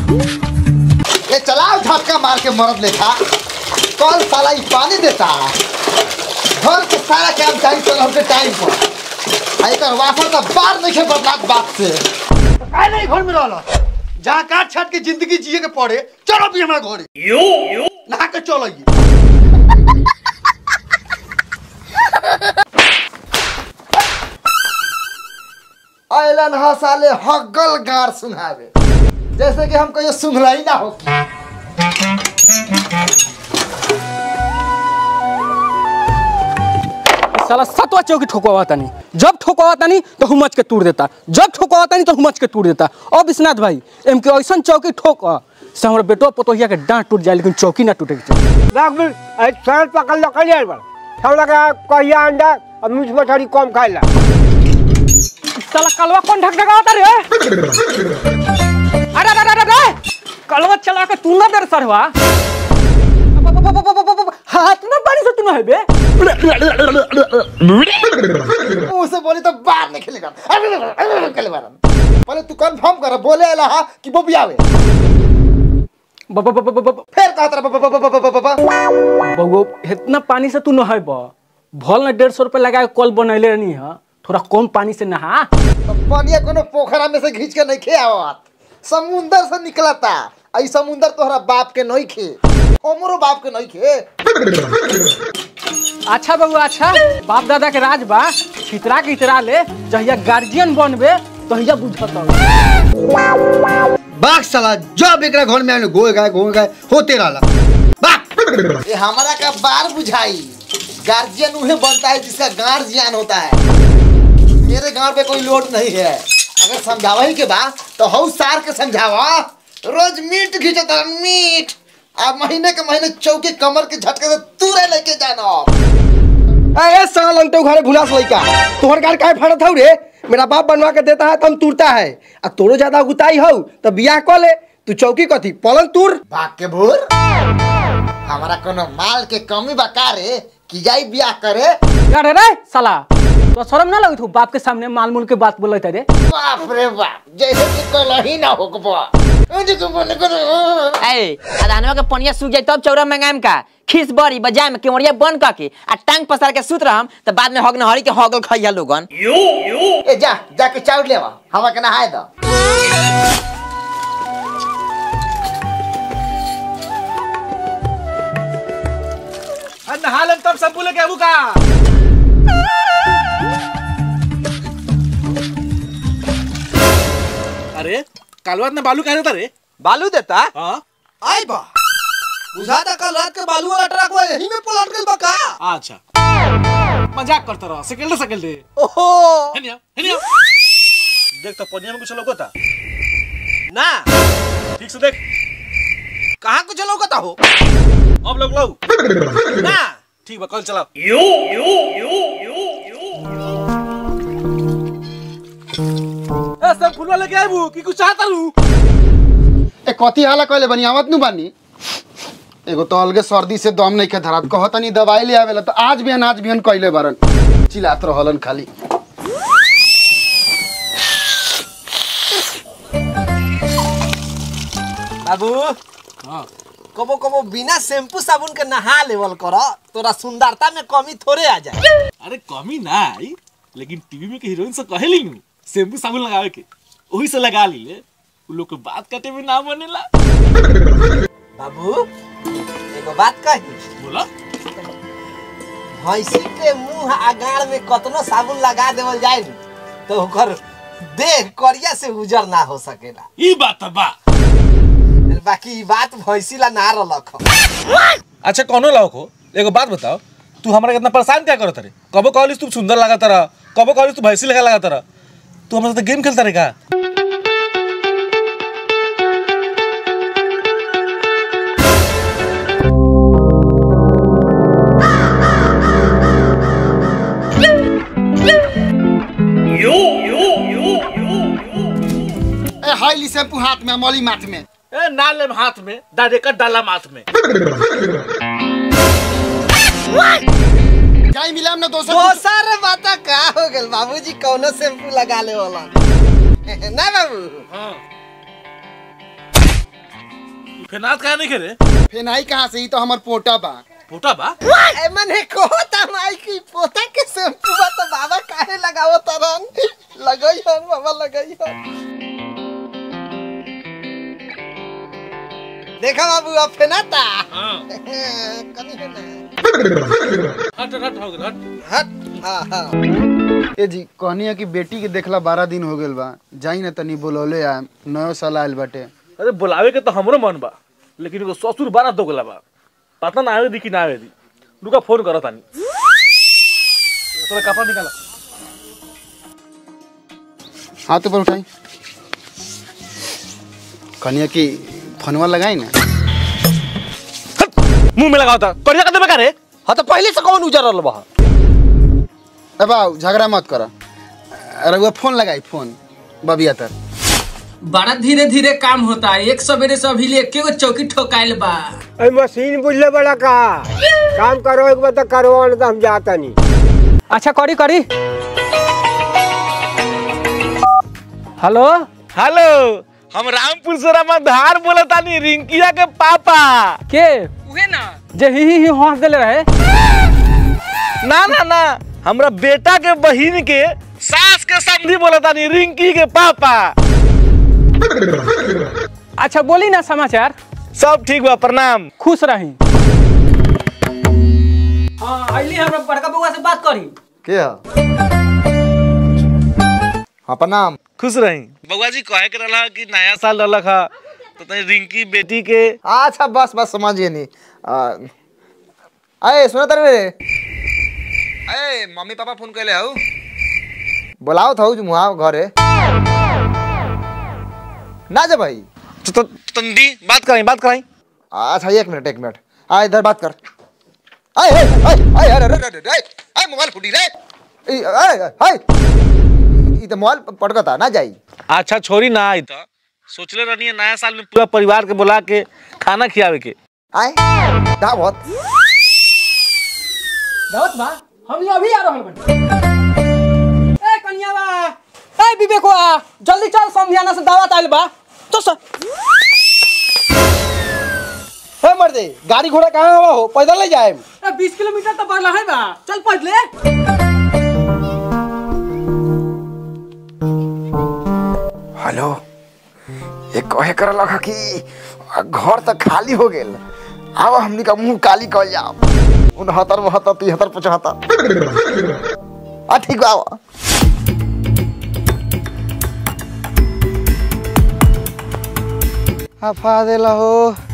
ये चलाओ झटका मार के मरद लेखा कल साला ई पानी देता घर के सारा काम टाइम से हमके टाइम पर आ एकर वाफर तो बार नहीं बदलात बात से काय नहीं घर में रहल जहाँ काट छाट के जिंदगी जिए के पड़े चलो भी हमारा घर यो यो नहा के चलो ये अलन ह साले हगल गार सुनावे जैसे कि हम कहियो सुनला ही ना हो साला सतवा चौकी ठोकवा तानी जब ठोकवा तानी तो हुमच के तोड़ देता जब ठोकवा तानी तो हुमच के तोड़ देता अब विश्वनाथ भाई एम के ऐसा चौकी ठोक से हमारे बेटो पतोहिया के डांट टूट जाए लेकिन चौकी ना टूटे के चाहिए देख मिल ऐ सर पकड़ लो कलियर बड़ सब लगा कहिया अंडा और मीट मछली कम खाइला साला कलवा कौन ढक ढकावता रे अरे अरे अरे अरे कलवा चला के तू ना दर सरवा हाथ में पानी से तू ना है बे मुंह से बोली तो बाहर नहीं खेलेगा खेले बारन पहले तू कंफर्म कर बोले अला हा कि बबियावे ब- ब- ब- ब- ब- ब- फिर कहा तेरा ब- ब- ब- ब- ब- ब- ब- बउआ इतना पानी से तू नहाय बा भल ना डेढ़ सौ रुपये लगा के कल बनैले रहनी है थोड़ा कम पानी से नहा तो पानिया कोनो पोखरा में से खींच के नहीं खे आवत समुंदर से निकलता आई समुंदर तोहरा बाप के नहीं खे हमरो बाप के नहीं खे अच्छा बउआ अच्छा बाप दादा के राज बा छितरा के इतरा ले जहिया गार्जियन बनबे तहिया बुझत बाग साला जब एकरा घर में आने गोए गए गोए गए होते रहला बाग ये हमारा का बार बुझाई गार्जियन उन्हें बनता है जिसका गार्जियन होता है मेरे गांव पे कोई लोड नहीं है अगर समझावा ही के बा तो हऊ सार के समझावा रोज मीट खींचता मीट अब महीने के महीने चौके कमर के झटके से तूरे लेके जाना ए साल अंते घरे भुलास लइका तोहर गाड़ काहे फाड़त हौ रे मेरा बाप बनवा के देता है तम तुरता है आ तोरो ज्यादा गुताई हौ तो बियाह क ले तू चौकी कथी पलंग तुर भाग के भूर हमारा कोनो माल के कमी बा का रे कि जाई ब्याह करे अरे रे साला तो शर्म ना लगी बाप के सामने माल मूल के बात बोले रे बाप रे बाप जैसे कि कल ही ना हो ए अधानवा के पनिया सूख जाए तब चौरा मंगाम का खीस बड़ी बजाय में केवड़िया बंद करके आ टांग पसार के सुत रहम त बाद में हग नहरी के हगल खइया लोगन ए जा जाके चाउर लेवा हवा के नहाए दो नहा लेम तब सब बोले के अबू का अरे कालवात ना बालू कह रे बालू देता हाँ आई बा बुझाता कल रात के बालू वाला ट्रक वो यही में पलट गइल बा का अच्छा मजाक करता रहा सेकंड सेकंड दे ओहो हेनिया हेनिया देख तो पनिया में कुछ लौकता ना ठीक से देख कहाँ कुछ लौकता हो अब लोग लो ना ठीक बा कल चलाओ ए सब फुलवा लेके आबू की कुछ चाहता रू ए कथी हाला कहले बनी आवत नु बानी एगो तो अलगे सर्दी से दम नहीं के धरात कहतनी दवाई ले आवेला तो आज बिहान आज बिहान कहले बारन चिल्लात रहलन खाली बाबू हाँ कबो कबो बिना शैम्पू साबुन के नहा लेवल कर तोरा सुंदरता में कमी थोड़े आ जाए अरे कमी ना आई लेकिन टीवी में के हीरोइन से कहेली नु शैम्पू साबुन लगावे के वही से लगा ली ले उ लोग के बात काटे में ना बनेला बाबू एगो बात कही बोला भैंसी के मुंह आ गाड़ में कतनो साबुन लगा देवल जाए नु, तो ओकर देह करिया से उजर ना हो सकेला ई बात त बा बाकी ई बात भैंसी ला ना रलख अच्छा कौनो लाओ को एगो बात बताओ तू हमरा कितना परेशान क्या करत रे कबो कहलिस तू सुंदर लागत रहा कबो कहलिस तू भैंसी लगा लागत रहा तू हमरा साथ गेम खेलता रे का ए हाईली शैम्पू हाथ में मौली माथ में ए ना ले हाथ में डायरेक्ट डाला माथ में जाई मिलाम ना दोस्तों दोसर बात का हो गेल बाबूजी कौनो शैम्पू लगा ले वाला ना बाबू फेनात काहे नहीं खेरे फेनाई कहाँ से ही तो हमर पोटा बा पोटा बा ए मने कहता माई की पोता के शैम्पू बा तो बाबा काहे लगावो तरन लगई हन बाबा लगई हन देखा बाबू अब फेनाता कमी है ना हट हट हो गए हट हट हाँ हाँ ए जी कहनी है कि बेटी के देखला बारह दिन हो गेल बा जाई ना तनी बोलौले आ नयो साल आयल बाटे अरे बुलावे के तो हमरो मन बा लेकिन एगो ससुर बारा दोगला बा पता ना आवे दी कि ना आवे दी रुका फोन करो तानी तोरा कपड़ा निकाला हाथ ऊपर उठाई कहनी है कि फोनवा लगाई ना मुंह में लगाओ था करिया कर देबे का रे हाँ तो पहले से कौन उजरल बा ए बाऊ झगड़ा मत कर रघुआ फोन लगाई फोन बबिया तर बड़ा धीरे धीरे काम होता है एक सवेरे से अभी ले एके गो चौकी ठोकाइल बा अरे मशीन बुझले बड़ा का काम करो एक बार तो करो नहीं तो हम जाता नहीं अच्छा करी करी हेलो हेलो हम रामपुर से रामाधार बोला तानी रिंकिया के पापा के उहे ना जे ही ही ही हंस देले रहे ना ना ना हमरा बेटा के बहिन के सास के समधी बोला तानी रिंकी के पापा अच्छा बोली ना समाचार सब ठीक बा प्रणाम खुश रही हाँ अइली हमरा बड़का बउआ से बात करी के हाँ प्रणाम खुश रही बउआ जी कहे के रहला कि नया साल रहलक हा तो तनी रिंकी बेटी के अच्छा बस बस समझिए नहीं अरे सुना तर रे अरे मम्मी पापा फोन कैले हौ बोलाओ था जो मुहा घरे ना जा भाई तो, तो तंदी बात कराई बात कराई अच्छा एक मिनट एक मिनट आ इधर बात कर आए आए आए अरे अरे अरे अरे आए मोबाइल फूटी रे ए, आए आए ई तो मोबाइल पटकता ना जाई अच्छा छोरी ना आई तो सोचले रहनी नया साल में पूरा परिवार के बुला के खाना खियावे के आए दावत दावत बा हम ये अभी आ रहल बानी ए कन्यावा ए विवेकवा जल्दी चल समझाना से दावत आइल बा तो सर हे मर्दे गाड़ी घोड़ा कहाँ हवा हो पैदल ले जाए ए 20 किलोमीटर तो बढ़ला है बा चल पहुंच हेलो ये कहे कर लगा कि घर तो खाली हो गेल अब हमनी का मुंह काली कर जाओ उनहत्तर बहत्तर तिहत्तर पचहत्तर आ ठीक बा आवा। हफा देला हो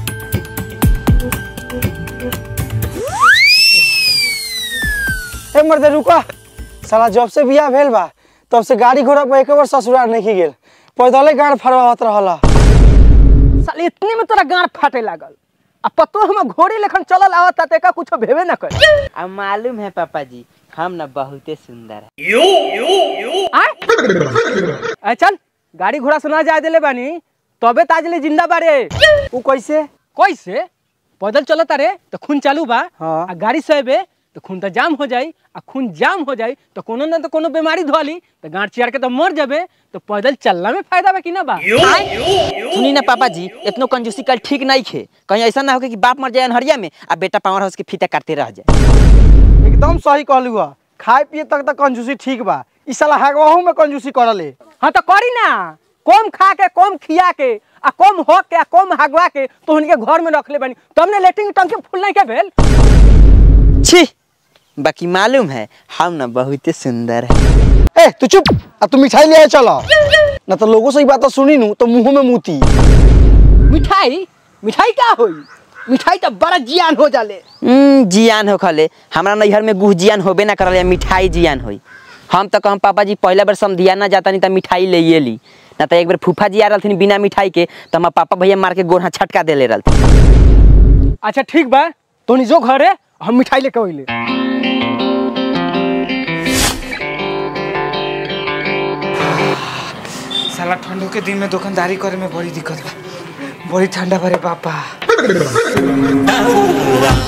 ए मर्दे रुका साला जब से बियाह भेल बा तब से गाड़ी घोड़ा पर एक बार ससुराल नहीं गेल पैदले गाड़ फरवावत रहला साल इतने में तोरा गांड फाटे लागल आ पतो हम घोड़ी लेखन चलल आवत ता तेका कुछ भेबे ना कर अब मालूम है पापा जी हम ना बहुते सुंदर है आ चल गाड़ी घोड़ा से ना जाए देले बानी तबे ताजले जिंदा बारे उ कैसे कैसे पैदल चलत रे तो खून चालू बा हाँ। आ गाड़ी से अबे तो खून तो जाम हो जाई आ खून जाम हो जाई तो कोनो ना तो कोनो बीमारी धोली तो गांठ चियार के तो मर जाबे तो पैदल चलना में फायदा बा कि ना बा सुनी ना पापा जी इतनो कंजूसी कल ठीक नहीं खे कहीं ऐसा ना हो कि बाप मर जाए अनहरिया में आ बेटा पावर हाउस के फीता काटते रह जाए एकदम सही कहलू हा खाए पिए तक तो कंजूसी ठीक बा ई साला हगवाहू में कंजूसी करले हाँ तो करी ना कम खा के कम खिया के आ कम हो के आ कम हगवा के तो के घर में रख ले बानी तुमने लेटिंग टंकी फुल नहीं के भेल छी बाकी मालूम है हम ना बहुते सुंदर है ए तू चुप अब तू मिठाई ले आए चलो ना तो लोगों से ई बात सुनी नू तो मुंह में मूती मिठाई मिठाई क्या होई मिठाई तो बड़ा जियान हो जाले हम्म, जियान हो खले हमरा नैहर में गुह जियान होबे ना करल या मिठाई जियान होई हम तो कहम पापा जी पहला बार समधिया ना जाता नहीं तो मिठाई ले ये ली ना तो एक बार फूफा जी आ रहथिन बिना मिठाई के तो हमार पापा भैया मार के गोढ़ा छटका देले रहथिन अच्छा ठीक बा तो जो घरे हम मिठाई लेके अइले साला ठंडो के दिन में दुकानदारी करे में बड़ी दिक्कत बा बड़ी ठंडा भरे पापा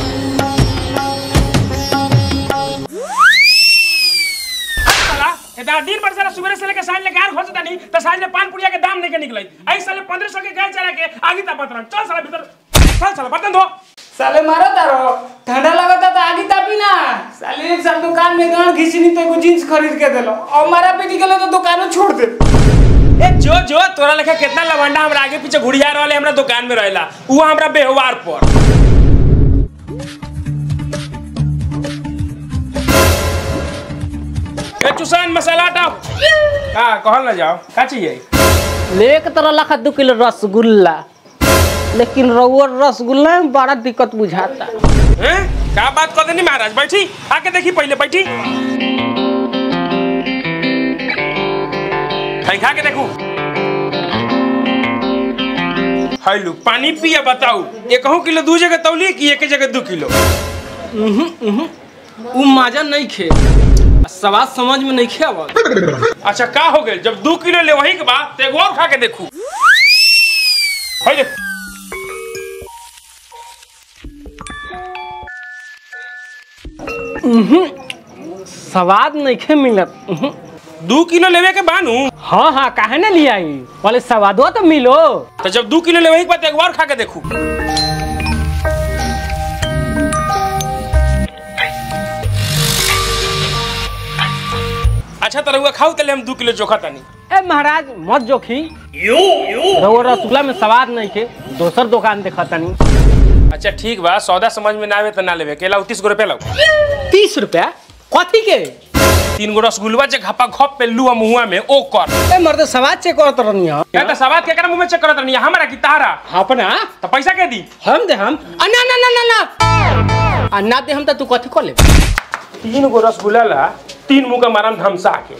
एदा आ, दिन भर साला सुबह से लेके साँझ ले गार खोजता नहीं तो साँझ ले पान पुड़िया के दाम नहीं के निकले आई साले पंद्रह सौ के गाय चला के आगे ता पतरन चल साला भीतर चल साला बर्तन धो साले मारो तारो ठंडा लगता तो आगे तापी ना साले एक साल दुकान में गांड घिसनी तो एगो जींस खरीद के देलो और मारा पीटी के तो दुकानों छोड़ दे ए जो जो तोरा लेखा कितना लवंडा हमरा आगे पीछे घुड़िया रहले हमरा दुकान में रहेला वो हमरा बेहवार पर ए चुसान मसाला टाप हां कहल ना जाओ का चाहिए लेक तरह लखा दो किलो रसगुल्ला लेकिन रउआ रसगुल्ला में बड़ा दिक्कत बुझाता हैं का बात कर देनी महाराज बैठी आके देखी पहले बैठी खाई खा के देखू हेलो पानी पिया बताऊ एक किलो दू जगह तौली की एक जगह दू किलो उ मजा नहीं खे सवाल समझ में नहीं खे आवत अच्छा का हो गए जब दू किलो ले वही के बाद तो एगो और खा के देखू है देख स्वाद नहीं खे मिलत उहुं। दू किलो लेवे के बानू हाँ हाँ काहे ना लिया आई बोले स्वादो तो मिलो तो जब दू किलो लेवे के बाद तो एगो और खा के देखू अच्छा तो रहुआ खाऊ तले हम दू किलो चोखा तनी ए महाराज मत जोखी रउआ रसगुल्ला में स्वाद नहीं खे दोसर दुकान देखा तनी अच्छा ठीक बा सौदा समझ में ना आवे तो ना लेवे केला तीस गो रुपया लो तीस रुपया कथी के तीन गो रसगुल्ला जे घपा घप पे लुआ मुहुआ में ओ कर ए मर्द स्वाद चेक करत रहनी है क्या तो सवाद के कर मुंह में चेक करत रहनी हमारा की तारा अपना तो पैसा के दी हम दे हम आ, ना ना ना ना ना आ, ना दे हम तो तू कथी कर ले तीन गो रसगुल्ला ला तीन मुंह का मारम धमसा के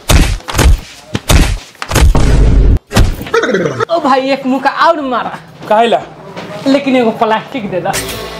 ओ भाई एक मुंह का और मारा काहेला लेकिन एगो प्लास्टिक दे दा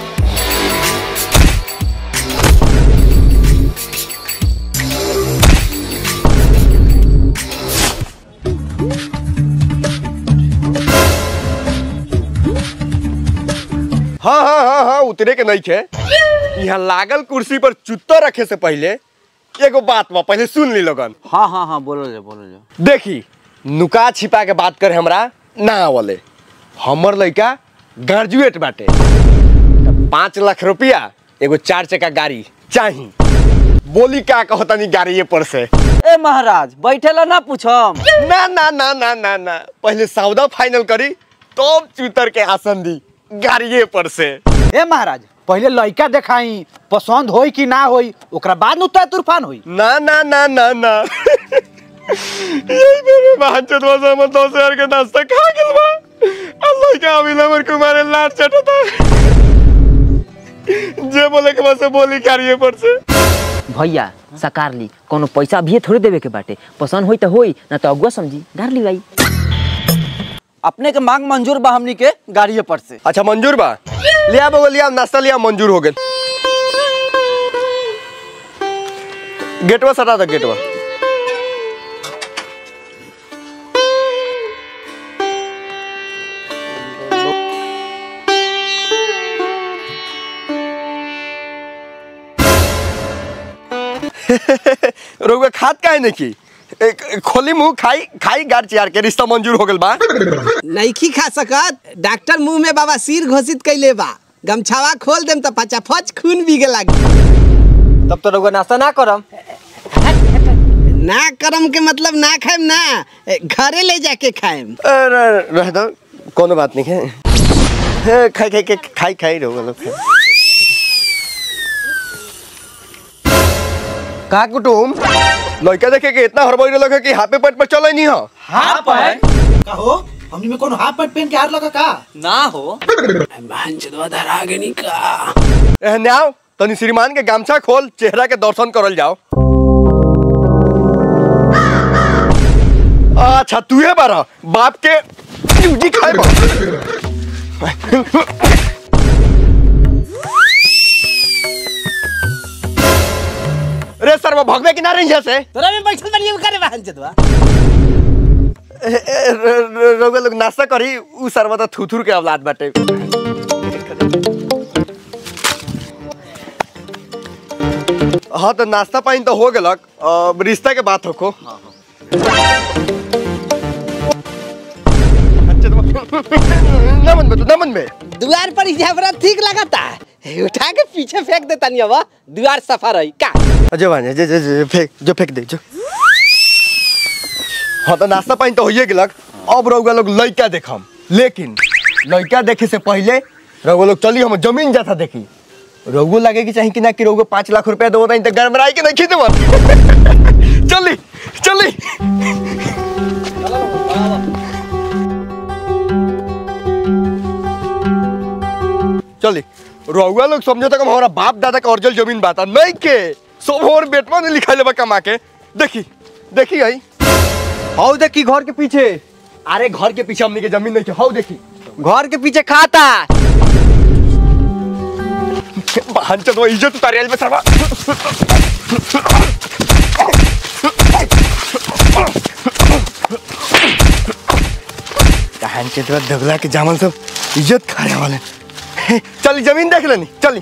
हाँ हाँ हाँ हाँ उतरे के नहीं थे यहाँ लागल कुर्सी पर चुत्ता रखे से पहले एगो बात बा पहले सुन ली लोगन हाँ हाँ हाँ बोलो जो बोलो जो देखी नुका छिपा के बात करे हमरा ना आवले हमर लड़का ग्रेजुएट बाटे त पाँच लाख रुपया एगो चार चक्का गाड़ी चाही बोली का कहतनी गाड़िए पर से ए महाराज बैठेला ना पूछम ना ना ना ना ना ना पहले सौदा फाइनल करी तब चूतर के आसन दी गाड़िए पर से ए महाराज पहले लड़का देखाई पसंद होई कि ना होई ओकरा बाद न तय तूफान होई ना ना ना ना ना यही मेरे बहनचोद वजह में दस हजार के नाश्ता खा गेल बा अल्लाह के अभी नंबर कुमार लाट चटता जे बोले के बस बोली करिए पर से भैया सकार ली कोनो पैसा भी थोड़े देवे के बाटे पसंद होई तो होई ना तो अगुआ समझी डार ली भाई अपने के मांग मंजूर बा हमनी के गाड़िए पर से अच्छा मंजूर बा लिया बगो लिया नाश्ता लिया मंजूर हो गेल गेटवा सटा दे गेटवा रोगा खात काहे नहीं की ए, खोली मुंह खाई खाई गाड़ चियार के रिश्ता मंजूर हो गेल बा नईखी खा सकत डॉक्टर मुंह में बाबा सिर घोषित कैले बा गमछावा खोल देम त फचाफच खून बीगे लागी तब तो रउआ नाश्ता ना करम ना करम के मतलब ना खाएम ना ए, घरे ले जाके खाएम अरे रह दो कोनो बात नहीं है हे, खाई खाई खाई खाई खाई रहो लोग का कुटुम लड़का देखे के इतना हड़बड़ी लगे कि हाथे पेट पर चले नहीं हो हाँ पाए कहो हमनी में कोनो हाफ पैंट पहन के हाथ लगा का ना हो एहने आओ तनी श्रीमान के गामछा खोल चेहरा के दर्शन करल जाओ अच्छा तू है बारा बाप के ड्यूटी खाए बा रे सर वो भगवे की ना रही से तोरा में बैठल बनिए करे बहन चदवा रोगे लोग नाश्ता करी उ सरवा तो थुथुर के औलाद बाटे हाँ तो नाश्ता पानी तो हो गेलक अब रिश्ता के बात होको ना मन में तू ना मन में द्वार पर इजाफरा ठीक लगाता है उठा के पीछे फेंक देता नहीं अब द्वार सफा रही का अजय भाई जे जे जे फेंक जो फेंक दे जो हाँ तो नाश्ता पानी तो होइए गेलक अब रउआ लोग लड़का देखम लेकिन लड़का देखे से पहले रउआ लोग चली हम जमीन जाता देखी रउआ लगे कि चाहिए कि ना कि रउआ पाँच लाख रुपया देवो नहीं तो गड़बड़ाई के नहीं खींच चली चली चली रउआ लोग समझो तक हमारा बाप दादा का अर्जल जमीन बाता नहीं के सब हमारे बेटवा ने लिखा लेबा कमा के देखी देखी आई हाउ देखी घर के पीछे अरे घर के पीछे हमनी के जमीन नहीं के हाउ देखी घर के पीछे खाता बहन चलो इज्जत उतारे में सरवा कहान के तरह दगला के जामल सब इज्जत खाने वाले चली जमीन देख लेनी चली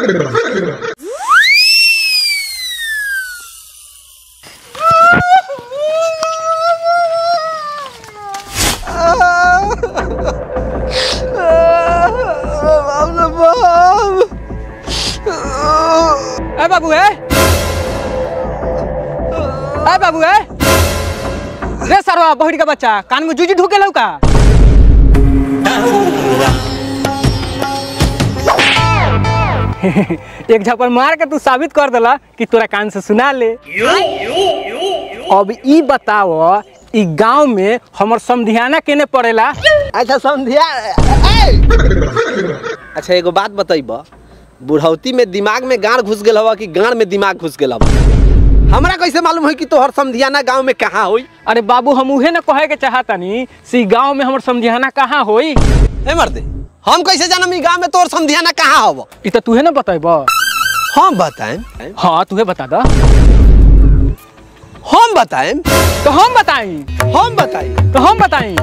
ए बाबू ए ए बाबू ए रे सरवा बहिर का बच्चा कान में जूजी ढुके लौका एक झपड़ मार के तू साबित कर देला कि तोरा कान से सुना ले अब ई बताओ ई गांव में हमर समधियाना केने पड़ेला अच्छा समझिया अच्छा एगो बात बताइब बुढ़ौती में दिमाग में गाड़ घुस गेल हवा कि गाड़ में दिमाग घुस गेल हवा हमरा कैसे मालूम होई कि तोहर समधियाना गांव में कहाँ होई अरे बाबू हम उहे न कहे के चाहतनी सी गांव में हमर समधियाना कहाँ होई ए मर्दे हम कैसे जानम ई गांव में तोहर समधियाना कहाँ हव ई त तूहे न बतैब हम बताएं हाँ तुहे बता दा हम बताएं तो हम बताई हम बताई तो हम बताई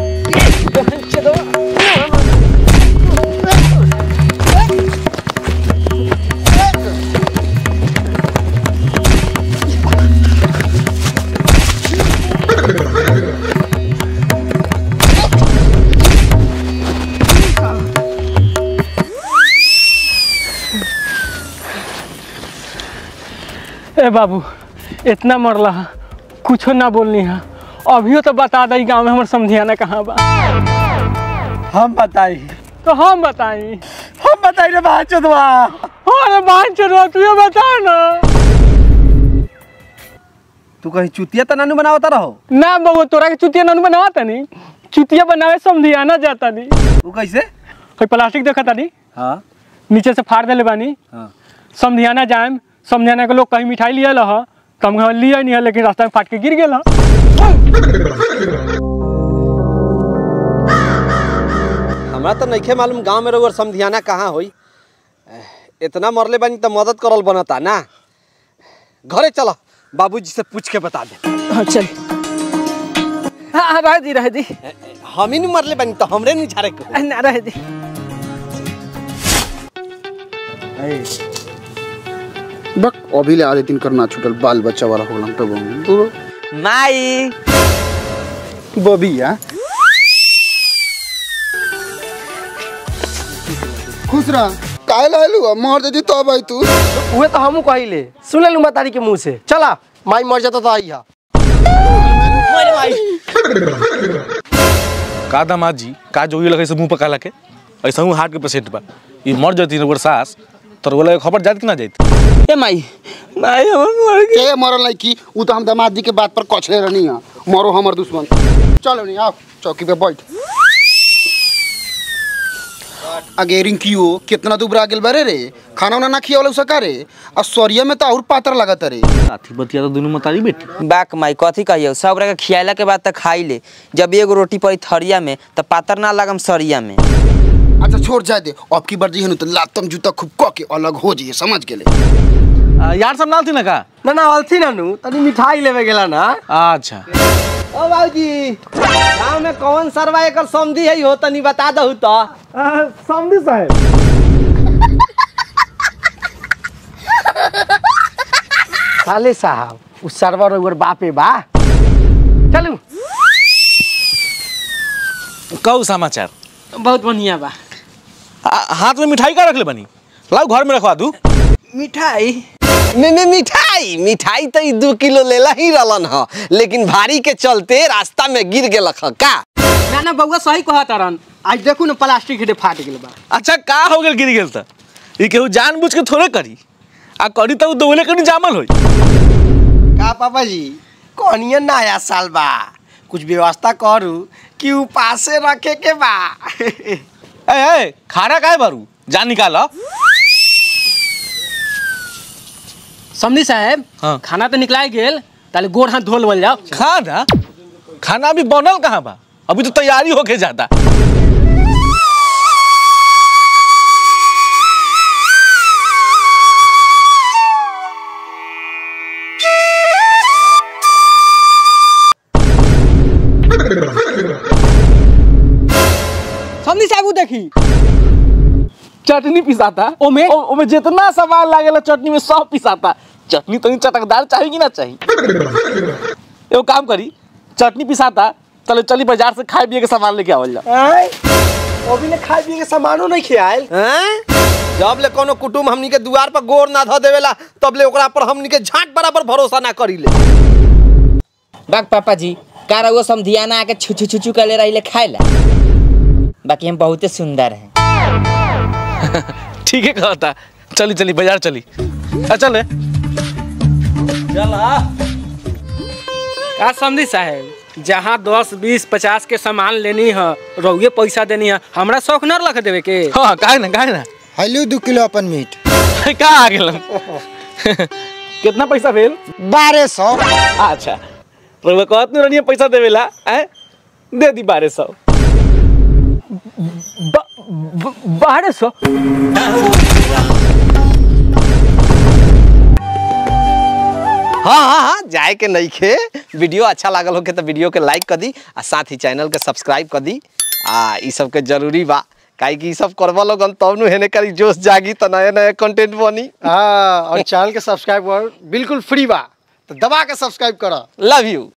ए बाबू इतना मरला हा, कुछो ना बोलनी है अभियो तो बता दई गांव में हमर समझियाना कहाँ बा हम बताई तो हम बताई हम बताई रे बात चोदवा अरे बात चलो तू ये बता ना तू कहीं चुतिया तो नानू बनावता रहो ना बाबू तोरा के चुतिया ननु बनावा तनी चुतिया बनावे समझियाना जाता नी वो कैसे कोई प्लास्टिक देखा तानी हाँ नीचे से फाड़ देले बानी हाँ समझियाना जाएम समझियाना के लोग कहीं मिठाई लिया लह तो हम घर लिया नहीं है लेकिन रास्ता में फाट के गिर गेल ह। हमरा तो नइखे मालूम गांव में रहुआ समधियाना कहाँ होई एह, इतना मरले बानी तो मदद करल बनता ना घरे चलो बाबूजी से पूछ के बता दे हाँ चल हाँ हाँ रह दी रह दी हम ही नहीं मरले बानी तो हमरे नहीं झारे के ना रह दी बक अभी ले आधे दिन करना छूटल बाल बच्चा वाला हो गलम तो दूर माई बबी या खुश रह काहे लालू मर देती तो भाई तू उहे तो हमू कहिले सुन लू तारी के मुंह से चला माई मर जाता तो आई हा का दामाद जी का जोगी लगे से मुंह पका के ऐसा हूँ हार्ट के पेशेंट बा ई मर जाती ना सास तो बोला खबर जात कि ना जात ए माई माई हमर मर गई के मरल नहीं की उ तो हम दामाद जी के बात पर कछले रहनी है मरो हमर दुश्मन चलो नहीं आओ चौकी पे बैठ अगे रिंकियो कितना दुबरा गेल बारे रे खाना उना ना खियावल सका रे आ सरिया में तो और पातर लागत रे साथी बतिया तो दोनों मतारी बेटी बाक माई कथी कहियो सब रह खियाला के बाद तक खाई ले जब एगो रोटी पड़ी थरिया में तो पातर ना लगम सरिया में अच्छा छोड़ जाए दे अब की बार जी हनु तो लातम जूता खूब क के अलग हो जाइए समझ गेले आ, यार सब नाल थी ना का ना ना अलथी नानू तनी मिठाई लेवे गेला ना अच्छा ओ बाबूजी गांव में कौन सरवा एकर समधी है हो तनी बता दहु तो समझी साहब साले साहब उ सरवर ओवर बापे बा चलू कहू समाचार बहुत बढ़िया बा आ- हाथ में मिठाई का रखले बनी लाओ घर में रखवा दू मिठाई में में मिठाई मिठाई तो ई दू किलो लेला ही रहलन ह लेकिन भारी के चलते रास्ता में गिर गेलक ह का ना ना बउआ सही कहत रन आज देखू ना प्लास्टिक हिटे फाट गेल बा अच्छा का हो गेल गिर गेल त ई केहू जानबूझ के थोड़े करी आ करी तो दोले कनी जामल होई का पापा जी कौनिया नया साल बा कुछ व्यवस्था करू कि उपासे रखे के बा ए ए खाना काहे बारू जा निकाल समझी साहब हाँ। खाना तो निकला गेल ताले गोड़ हाथ धोल बोल जाओ खाना खाना अभी बनल कहाँ बा अभी तो तैयारी होके जाता समझी साहब उ देखी चटनी पिसाता ओमे? ओ- ओमे जितना सामान लागेला चटनी में सब पिसाता चटनी तनी चटकदार चाहिए कि ना चाहिए एगो काम करी चटनी पिसाता चलो चली बाजार से खाए पिए के सामान लेके आवल जा आय अभी ले खाए पिए के सामानो नहीं खियाल हैं जब ले कोनो कुटुम हमनी के दुआर पर गोर ना धो देवेला तब ले ओकरा पर हमनी के झाट बराबर भरोसा ना करीले बाग पापा जी का रहुआ समधियाना आके छुचू छुचू कर ले रही खाए ला बाकी हम बहुते सुंदर हैं ठीक है कहता चली चली बाजार चली आ चले का समझी साहब जहाँ दस बीस पचास के सामान लेनी है रहुए पैसा देनी है हमरा शौक न रख देवे के हाँ काहे ना काहे ना हेलो दू किलो अपन मीट का आ गेल कितना पैसा भेल बारह सौ अच्छा रउआ कहत नहीं रनिए पैसा देवेला हैं दे दी बारह सौ बारह सौ हाँ हाँ हाँ जाए के नहीं खे वीडियो अच्छा लागल होके तो वीडियो के लाइक कर दी आ साथ ही चैनल के सब्सक्राइब कर दी आ ई सब के जरूरी बा काहे कि ई सब करवा लोगन तब नु हेने करी जोश जागी तो नया नया कंटेंट बनी हाँ और चैनल के सब्सक्राइब कर बिल्कुल फ्री बा तो दबा के सब्सक्राइब करा लव यू